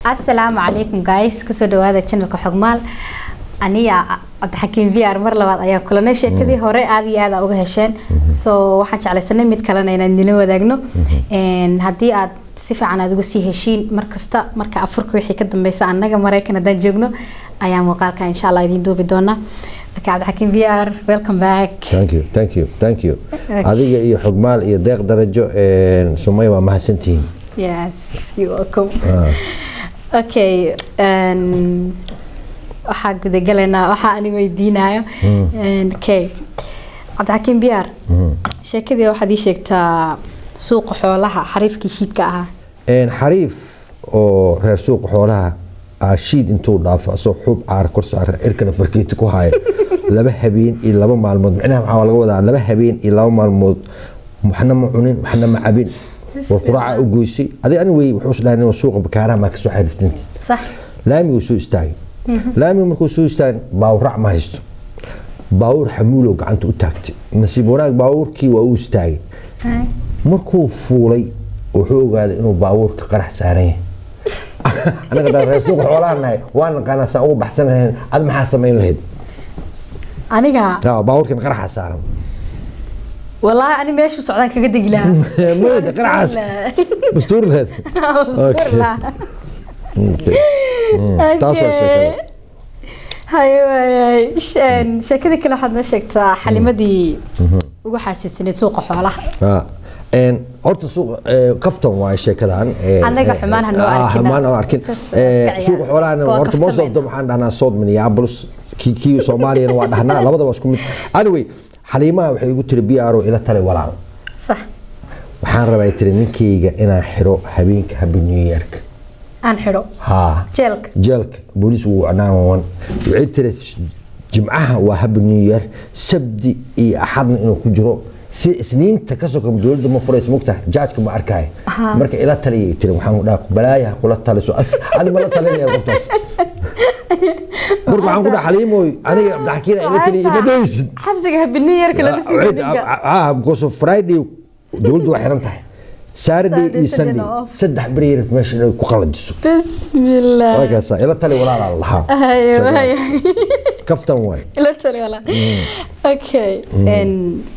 asalaamu calaykum guys kusoo dhawaada channelka xogmaal aniga cabdixakiim v r mar labaad ayaan kulanay sheekadii hore aada iyo aada uga hesheen so waxaan jeclaysanay mid kalena inaan idinla wadaagno haddii aad si fiican aad uga sii heshiin markasta marka afurka wixii ka dambeysa annaga maraykan haddaan joogno ayaa muuqaalka insha allah idiin duubi doonaa marka cabdixakiim v r welcome back thank you thank you thank you adiga iyo xogmaal iyo deeq darajo sumay waa mahadsantihiin yes you welcome okay waxaa gudagalaynaa waxaa ani weydiinayo okay cabdixakiim biyaar sheekadii waxaad ii sheegtaa suuqa xoolaha xariifkii shiidka ahaa xariif oo reer suuqa xoolaha ah shiid intuu dhaafo asoo xuub caara kor saara cirkana farkeeti ku haya laba habeen iyo laba maalmood micnaha waxaa laga wadaa laba habeen iyo laba maalmood waxna ma cunin waxna ma cabin war quraaca u goysay adig ani wey wuxuu isdhahay inuu suuqa bakaaraha maa kasoo xariiftinti sax laamiguu soo istaagay laamiga markuu soo istaagay baawurac ma haysto baawur xamuulow gacanta u taagtay nasiib wanaag baawurkii waa u istaagay markuu fuulay wuxuu ogaaday inuu baawurka qarax saaran yahay anaga daan reer suuqa xoolaha nahay waa naqaanaa saan ugu baxsan lahayn ad maxaa samayn lahayd aniga baawurkan qaraxa saaran والله أنا ماشي سعودان كذا دقيلا ميدا قرعاس مستور لهذا مستور لا taas waa sheekada haye waayay sheekadii kale waxaad noo sheegtaa xalimadii ugu xaasiisanayd suuqa xoolaha horta suuqa kaftan waaye sheekadan Annaga xumaan ha noo arkin. xumaan oo arkin Tas waa iska ciyaar. suuqa xoolahana Waa horta most of kaftamayna. them waxaan dhahnaa south minneapolis kii kii soomaaliyana waa dhahnaa labadaba isku mid anyway xaliimaha waxay igu tiri b r o ila talay walaal صح waxaan rabaa tiri ninkayga inaan xiro habeenka happy new yearka aan xidho haa jeelka jeelka booliis wuu naawan waxay tiri jimcaha waa happy new year sabdi iyo axadna inuu ku jiro si isniinta ka sokam dowladda ma furayso mogtahay jaajka ma arkaayo marka ila taliyay tiri waxaan dhaha balaayaha kula taliso adi ma la talinaya qoftaas marka waxaan ku dhaha xaliimoy aniga abdixakiina ila taliya ima dhaysid xabsiga habiniyarka lala sugo ninka ah because of friday dowladdu waa xiran tahay saturday Saturday, iyo Sunday sunday na off. saddex beri yar meesha inay ku qalajiso بسم الله markaasa ila tali walaalaa lahaa ايوه ايوه kaftan waay لا تلي ولا اوكي ان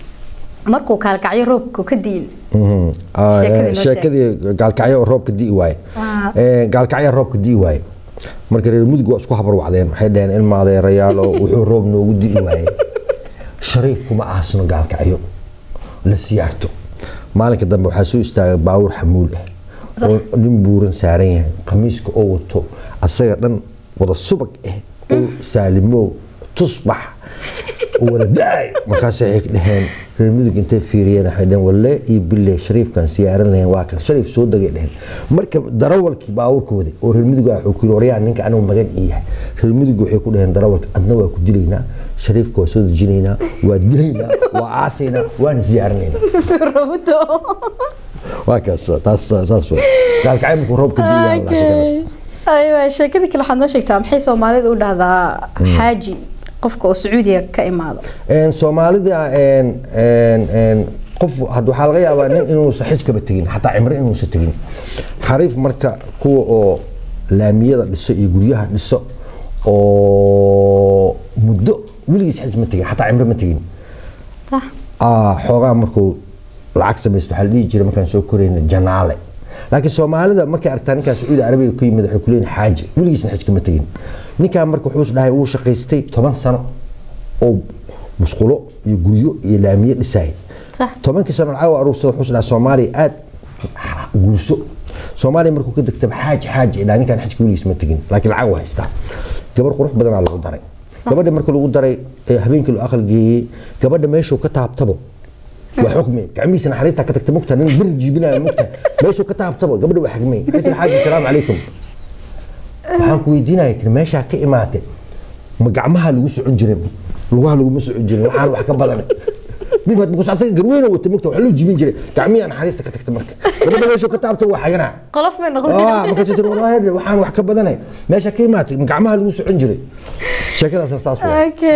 markuu kaalkacyo roobku ka diin Mhm. Ah, Sheekadii eh, noo sheekadii gaalkacyo oo roobka di'i waaye Ah. Eh, gaalkacyo roobka di'i waaye marka reer mudug waa isku habar wacdeen waxay dhaheen ilma adeerayaal oo wuxuu roob noogu di'i waaye shariif kuma aasno gaalkacyo la siyaarto maalinka dambe waxaa soo istaagay baawur xamuul ah oo nin buuran saaran yahay khamiiska oo wato asaga dhan wada subag ah oo saalimow tusbax oo wada da-ay markaas waxay dhaheen reer mudug intay fiiriyeen waxay dhaheen walle iyo bille shariifkan siyaaran lahayn waa kan shariif soo dagay dhaheen marka darawalkii baawurka waday oo reer mudug ah wuxuu ku yiri waryaa ninka anigu magan ii yahay reer mudug waxay ku dhaheen darawalka adna waa ku dilaynaa shariifka waa soo dejinaynaa waa dilaynaa waa aasaynaa waana siyaaranaynaa surowdo waa kaas taas saas waa gaalkacay markuu roobka diiyaa la shaqadaas ايوه sheekadii kale waxaad noo sheegtaa maxay soomaalidu u dhahdaa xaaji qofka oo sacuudiga ka imaado een soomaalida een een een qof had waxaa laga yaabaa nin inuusan xijkaba tegin xataa cimro inuusan tegin xariif marka kuwa oo laamiyada dhiso iyo guryaha dhiso oo muddo weligiis xij ma tegin xataa cimro ma tegin صح ah xoogaa markuu lacag samaysto waxaa la dhihi jiray markaan soo korayna janaale laakiin soomaalida markay aragtaa ninkaa sacuudi arabiga ka yimid waxay ku leeyihin xaaji weligiisna xij kama tegin ninkaan marka wuxuu is dhahay wuu shaqaystay toban sano oo musqulo iyo guryo iyo laamiye dhisayay صح tobankii sano lacag oo aruursada wuxuu is dhahay soomaaliya aad guurso soomaaliya markuu ka degtaba xaaji xaaji ilaa ninkaan xajka weligiis ma tegin laakiin lacag waa haystaa gabar qurux badanaa lagu daray gabadha marka lagu daray ee habeenkii loo aqal geeyey gabadha meeshuu ka taabtabo waa xukmi gacmihiisa naxariista ka tagta mugta nin bir jiibinaya mugta meeshuu ka taabtabo gabadha waa xagmay katir xaaji salaamu calaykum waxaan ku weydiinaya tiri meeshaa ka imaatay ma gacmaha lagu socon jiray lugaha laguma socon jirin waxaan wax ka badan ninkaad mukus asaga garweyna wata mugta waxa loo jibin jiray gacmihiisa naxariista ka tagta marka gabadha meeshuu ka taabtabo waa xaganaa qolof may noqon ah markaas tiri wallaahi waxaan wax ka badanay meesha ka imaatay ma gacmaha lagu socon jiray sheekadaas saas waa اوكي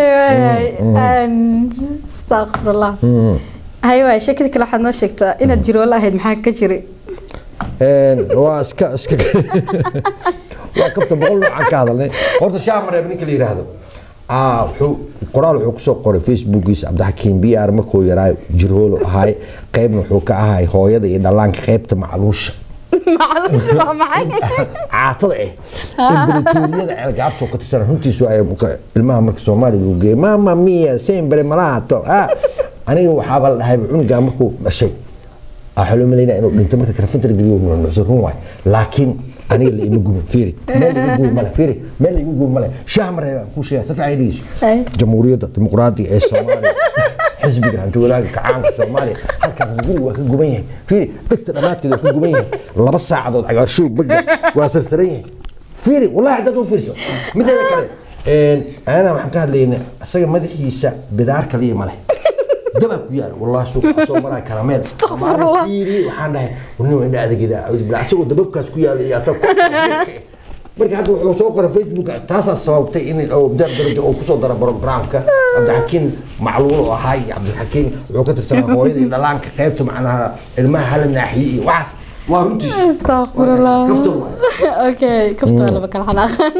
استغفر الله ايوه sheekadii kale waxaad noo sheegtaa inaad jiroola ahayd maxaa ka jiray waa iska iska waa kafta boqol noocaan ka hadalnay horta shaah mareeb ninka la yidhaahdo aa wuxuu qoraal wuxuu kusoo qoray facebookiisa cabdixakiim b r markuu yaraa jirhoolo ahaay qaybna wuxuu ka ahay hooyada iyo dhallaanka qaybta macluusha macluusha waa maxay caatada eh imberatooriyada ceelgaabtoo ka tirsan runtiisu ay ilmaha marka soomaaliya lagu geeyay mama mia sembere malaato ah aniga waxaaba la dhahay cunugaa markuu dhashay waxaa loo malaynaya inuu dhinto marka karafintara geliyo nuucnuucsan run waay laakiin aniga la ima gumin fiiri meel iga gubi male fiiri meel iga gubi male shaah ma reebaan kuu sheega si fiican dhegeyso Ay. jamhuuriyadda dimuqraadiga ee soomaaliya xisbiga hanti walaaga kacaanka soomaaliya halkaas guriga waa ka guban yahay fiiri dhegta dhammaadkeeda waa ka guban yahay laba saacadood cagaarshow baga waa sarsaran yahay fiiri wallahi haddaad u fiirso mideeda kale ana waxaan ka hadlaynaa isaga madaxiisa bidaar kaliya ma leh daba ku yaal wallahi suuqa soo maraa karameel Astaghfirullah. fiiri waxaan dhahay warnimo indha adagida acuudu billah isagoo dababkaas ku yaala iyo ataa marka hadda wuxuu soo qoray facebook taasaa sababtay in oo dar darajo uu kusoo daro programka cabdixakiin macluul oo ahaa iyo cabdixakiin wuxuu ka tirsanaa hooyada iyo dhalaanka qaybta macnaha ilmaha hala naaxiye iyo waxaas waa runtiis astaqfirullah Kaftan waay. okay kafta waa laba kala xanaaqan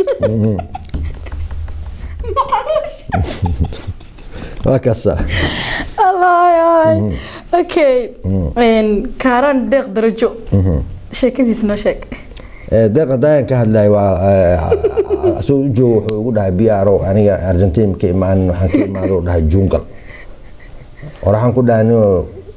waa kaasa allah okay kaaran deeq darajo sheekadiis noo sheeg deeqa daayan ka hadlay waa asoo u joogo wuxuu ugu dhahay biaro aniga argentin ka imaanin waxaan ka imaado u dhahay jungal or waxaan ku dhahay nio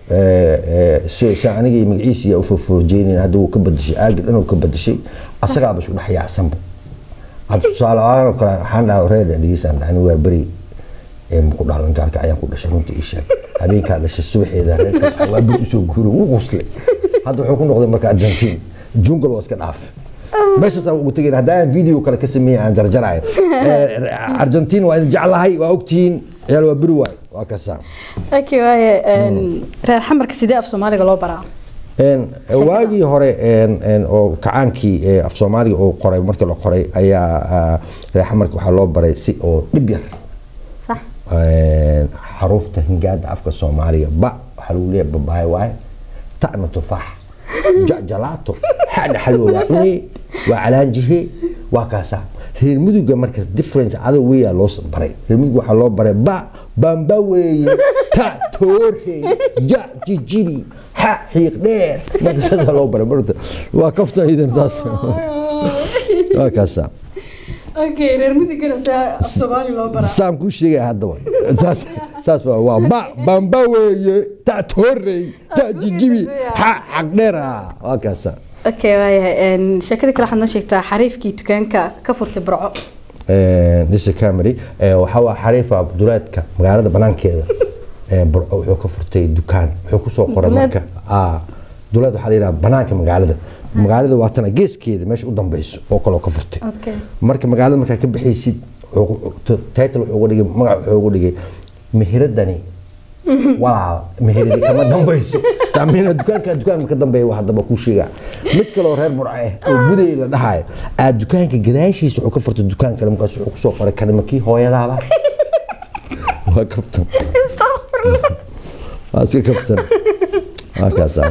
si aniga iyo magaciisa yaa u fofoojeynin hadda wuu ka badashay aagi dhan uu ka badashay asagaaba isku dhex yaacsanba hadda tusaale ahaan oo kale waxaan dhahay reer dhegeysan dhahay aniga waa beri ku dhalan gaarka ayaan ku dhashay runtii ii sheeg habeenkaa dhashay subaxeeda reerka waa beri usoo guuray wuu quslay hadda wuxuu ku noqday marka argentin jungal waa iska dhaaf meeshaas aan ugu tegayna haddaan video kale ka sameeyay aan jarjarayo argentin waa idin jeclahay waa ogtihiin ciyaal waa beri waay waa kasaa okay waaye reer xamarka sidee af soomaaliga loo baraa waagii hore oo kacaankii af soomaaliga oo qoray markii la qoray ayaa reer xamarka waxaa loo baray si oo dhib yar sax xaruufta hingaada afka soomaaliga ba waxaa lagu leeyahay babaay waaye ta'na tufaax jacjalaato xadha xalwa waa cune waa calaanjihe waa kaasa reer muduga marka difference ada weeyaa loo baray reer muduga waxaa loo baray ba bamba weeye ta toore ja jijibi xa xiiq dheer marka sidaa loo baray marta waa kafta idan taas waa kaasa okay reer mudigana see af soomaali loo baraa saan kuu sheegaya haddaba saas saas waa waa ba bamba weeye ta toorey ta jijibi xa xaq dheer ah waa kaasa okay waayahay sheekada kale waxaad noo sheegtaa xariifkii dukaanka ka furtay burco dhisha camry waxaa waa xariifa duleedka magaalada banaankeeda burco wuxuu ka furtay dukaan wuxuu kusoo qoray Duleed? marka aa duleed waxaa la yidhaha banaanka magaalada magaalada waa tana geeskeeda meesha u dambeyso oo kaloo ka furtay okay marka magaalada markaa ka bixaysid title wuxuu uga dhigay magac wuxuu uga dhigay meheradani walaal meheradi kama dambayso taamina dukaanka dukaanka ka dambeeya waa haddaba kuu sheegaa mid kaloo reer burco ah oo buday la dhahayo aa dukaanka gadaashiisa wuxuu ka furtay dukaan kale markaas wuxuu kusoo qoray kanimakii hooyadaaba waa kabtan waa iska kabtan waa kaasaa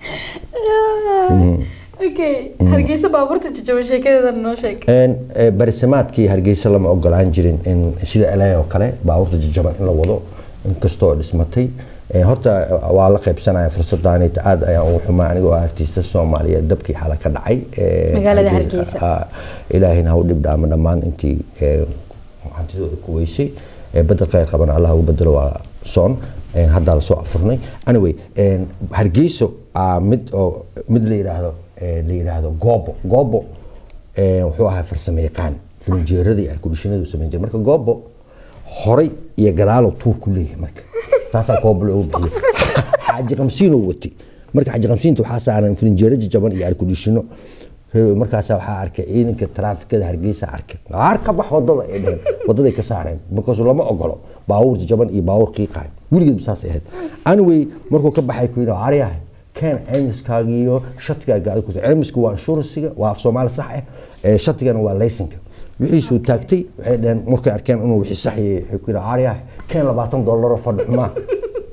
okay hargeysa baabuurta jajaba sheekadeeda noo sheeg barisamaadkii hargeysa lama ogolaan jirin in sida la oo kale baabuurta jajaban in la wado inkastoo dhismatay horta waa la qaybsanaya fursadaan aad ayaan ugu xumaa anigoo ah artista soomaaliyeed dabkii xala ka dhacay Magaalada Hargeysa. ilaahina ha u dhib dhaama dhammaan intii hantidooda ku weysay badel khayr qabana allah ugu bedelo waa soon haddaa lasoo afurnay anyway hargeyso aa mid oo mid la yidhaahdo la yidhaahdo goobo goobo wuxuu ahaa farsamo yaqaan filinjeerada iyo arkudhishinadu samayn jiray marka goobo horay iyo gadaalow tuur ku leeyahay marka taasaa goobo loogu bixiyay xaaji qamsiinoo watay marka xaaji qamsiinta waxaa saaran filinjeero jajaban iyo arkudhishino markaasaa waxaa arkay ciidanka taraafikada hargeysa arkay qaar ka bax wadada ay dheheen wadaday ka saareen markaasu lama ogolo baabuur jajaban iyo baabuur qiiqaay weligeed saas ahayd anyway markuu ka baxay ku yidhi aryahay keen ceymiskaaga iyo shatigaaga aad ku ceymisku waa insuransiga waa af soomaali sax ah ee shatigana waa laysinka wixiisuu taagtay waxay dheheen markay arkeen inuu wixii sax yahay waxay ku yidhi aryahay keen labaatan doolaroo fadhi xumaa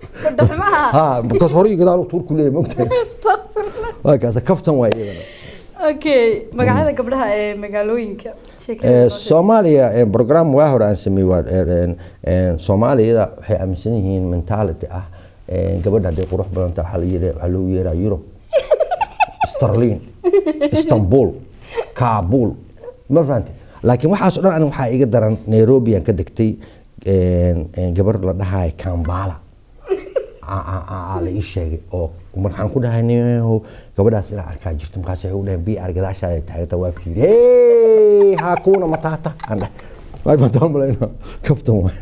fadhaxumaha ha markaas hore iyo gadaal tuur ku leeyahay mogtahay waa kaasa kaftan waa iyadana okay magacyada gabdhaha ee magaalooyinka Eh, soomaaliya eh, program waa hore aan sameeyey waa eh, eh, soomaaliyada waxay aaminsan yihiin mentality ah eh, gabadha hadday qurux badan tahay waxaa la yidha- waxaa loogu yeeraa yurub sterlin istanbul kabul ma fahante laakiin waxaas o dhan aniga waxaa iga daran nairobi aan ka degtay een, een, gabar la dhahayo kambala Aa- aa- aa- aa la ii sheegay oo markaan ku dhahay niyahow gabadhaas ilaa arkaa jirto markaas waxay u dhaheen bi ar gadaashaada taaganta waa fiiri hey hakuna matata aan dhahay waay mataan malayna kabtan waay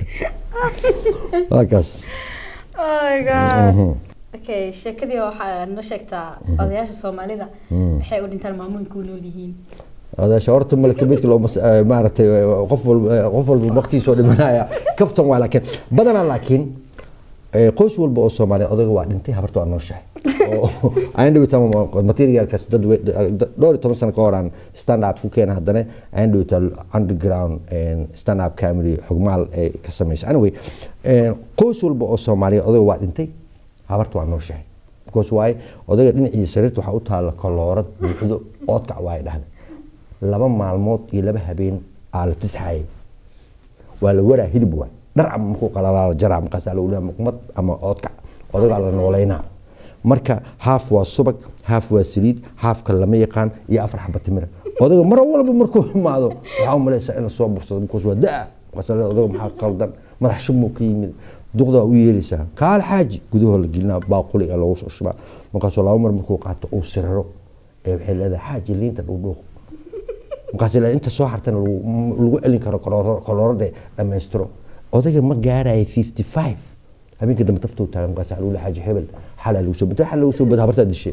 halkaas oh my god okay sheekadii waxaa noo sheegtaa odayaasha soomaalida waxay u dhintaan maamooyinka u nool yihiin odaasha horta malaka beedka loo mas- eh, maaragtay eh, qof walba eh, qof walba waqtigiisa oo dhimanaya kaftan waa laakiin badanaa laakiin eh, qoys walba oo soomaaliya odaga waa dhintay habarta waa nooshahay oo aan dhawita materialkaas dad we- dad- dhowr iyo toban sano ka hor aan stand up ku keena haddana aan dhawita underground eh, stand up comedy xugmaal ay ka samaysa anyway eh, qoys walba oo soomaaliya odaga waa dhintay habarta waa nooshahay because waaye odaga dhinaciisa sariirta waxaa u taalla koloorad buuxdo oodkac waaye dhahda laba maalmood iyo laba habeen aa la tisxayay waa la waraa hilib waay dhar ama markuu qalalaa la jaraa markaasaa lagu dhaha muqmad ama oodkac odagaa la nooleynaa marka haaf waa subag haaf waa saliid haafka lama yaqaan iyo afar xaba timira odaga mar walba markuu imaado waxaa u malaysaa in la soo bursado markaas waa daa markaas la odaga maxaa qaldan madax shubmuu ka yimid duqdaa u yeelaysaa kaal xaaji gudahoo la gelinaa baaquli ee loogu soo shubaa markaasoo laba mar markuu qaato uu siriro ee waxay leedahay xaaji liinta dhuudhuuq markaas ilaa inta soo hartana lagu lagu celin karo kolooro- koloorada dhammaystiro odayga ma gaaraya fifty five habeenka dambe taftuu taagan markaas waxaa lagu leeyahay xaaji hebel xalaa lagu soo xal lagu soo bada habartaa dishe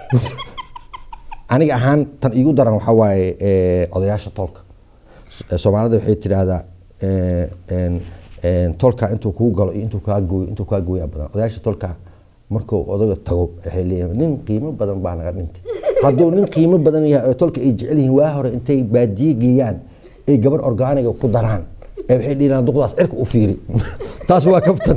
aniga ahaan tan iigu daran waxaa waaye eh, odayaasha toolka S- soomaalida waxay tidhaahdaa eh, en- en, toolka intuu kuu galo iyo intuu kaa gooyo intuu kaa gooyaa badan odayaasha toolka markuu odaga tago waxay leeyihin nin qiimo badan baa naga dhintay hadduu nin qiimo badan yahay oo tolka ay jecel yihiin waa hore intay baadiye geeyaan ay gabar orgaaniga ku daraan ee waxay dhihinaan duqdaas cirka u fiiri taas waa kabtan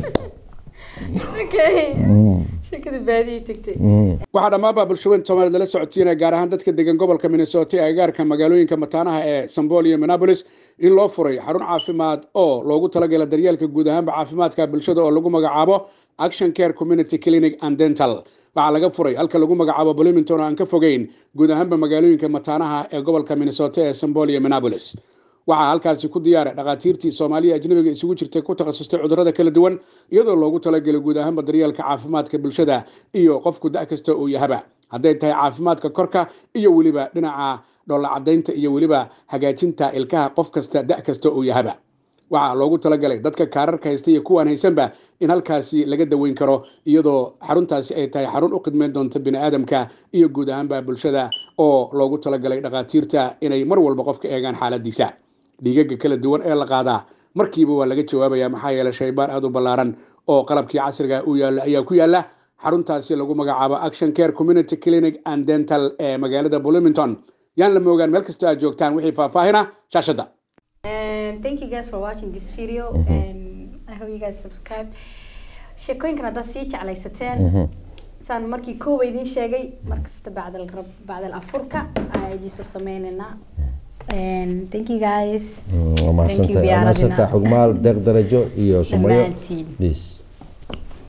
okay sheekada baadiyay tagtay waxaa dhammaanba bulshooyinka soomaaliyed lala socodsiinaya gaar ahaan dadka degan gobolka minnesota ee agaarka magaalooyinka mataanaha ee sambol iyo minneapolis in loo furay xarun caafimaad oo loogu talagala daryeelka guud ahaanba caafimaadka bulshada oo lagu magacaabo action care community clinic and dental waxaa laga furay halka lagu magacaabo bloomington oo aan ka fogeyn guud ahaanba magaalooyinka mataanaha ee gobolka minnesota ee sambol iyo minneapolis waxaa halkaasi ku diyaaray dhakhaatiirtii soomaaliya ajnabiga isugu jirtay ku takhasustay cudurrada kala duwan iyadoo loogu talagelay guud ahaanba daryeelka caafimaadka bulshada iyo qofku da' kasta uu yahaba hadday tahay caafimaadka korka iyo weliba dhinaca dhoolla cadaynta iyo weliba hagaajinta ilkaha qof kasta da' kasta uu yahaba waxaa loogu talagalay dadka kaararka haysta iyo kuwaan haysanba in halkaasi laga daweyn karo iyadoo xaruntaasi ay tahay xarun u khidmeyn doonta bini'aadamka iyo guud ahaanba bulshada oo loogu talagalay dhakhaatiirta inay mar walba qofka eegaan xaaladiisa dhiigaga kala duwan ee la qaadaa markiiba waa laga jawaabaya maxaa yeelay shaybaar aad u ballaaran oo qalabkii casriga u yaalla ayaa ku yaalla xaruntaasi lagu magacaabo action care community clinic and dental ee magaalada bloomington yaan la moogaan meel kastoo aad joogtaan wixii faahfaahina shaashadda And thank you guys for watching this video and I hope you guys subscribe. sheekooyinkan haddaad sii jeclaysateen saan markii koowa idiin sheegay markasta bacdal rab bacdal afurka ayaa idiin soo sameynaynaa And thank you guys waa Thank you, mahadsantahay Biara waa mahadsantahay Dina. xugmaal deeq darajo iyo sumayo Dhammaantiin. Peace.